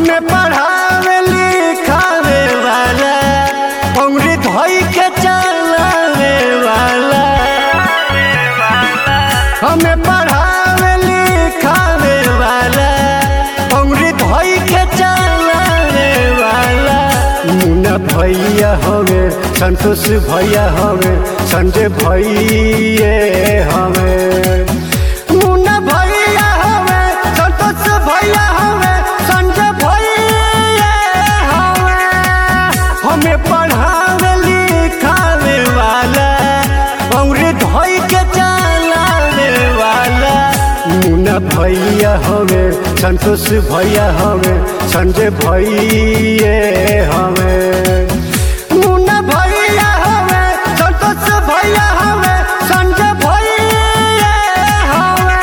हमें पढ़ावे लिखावे वाला उंगली धोई के चलावे वाला हमें पढ़ावे लिखावे वाला उंगली धोई के चलावे वाला मुन्ना भैया हवे संतोष भैया हवे संजय भैया हवे मुन्ना भैया हवे संतोष भैया हवे संजय भैया हवे हमें पढ़ावे लिखावे वाला उंगली धोई के चलावे वाला मुन्ना भैया हवे संतोष भैया हवे संजय भैया हवे मुन्ना भैया हवे संतोष भैया हवे संजय भैया हवे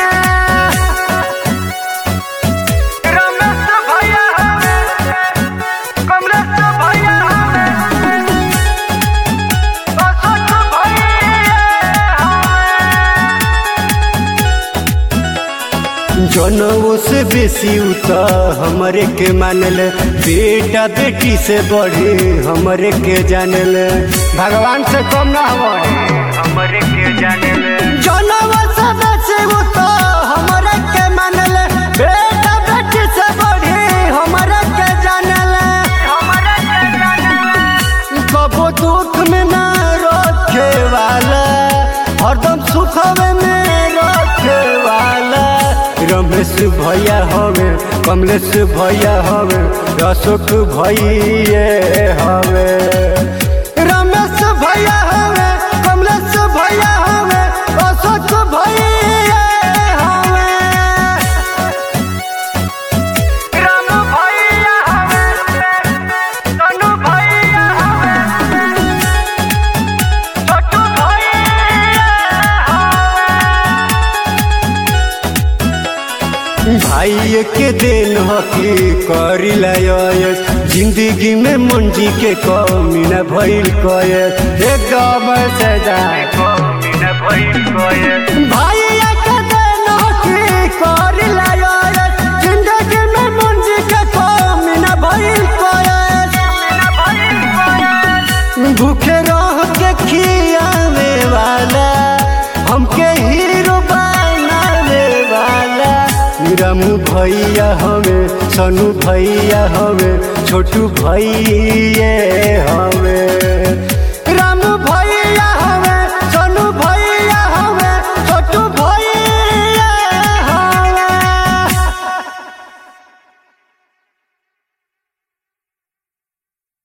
रमेश भैया हवे कमलेश भैया हवे अशोक भैया जनवो से बेसी उता हमरे के मानल बेटा बेटी से बढ़े हमरे के जानल भगवान से कम ना हमारे हमरे के जाने ले जनवो से बेसी उता हमरे के मानल बेटा बेटी से बढ़े हमरे के जानल हमरे के जाने ले कबो दुख में ना रखे वाला हरदम सुखवे में रखे वाला रमेश भैया हवे कमलेश भैया हवे अशोक भैया हवे रमेश भैया हवे कमलेश भैया हवे अशोक भैया हवे राम भैया हवे तनु भैया हवे छोटू भैया भाई के दिन हकी करिला यस जिंदगी में मंजी के कमी न भइल कयस एकदम सजा हवे भैया कोये भाई के दिन हकी करिला यस जिंदगी में मंजी के कमी न भइल कयस भूखे रह के खियावे वाला हमके हीरो बनावे वाला रामू भैया हवे सनु भैया हवे छोटू भैया हवे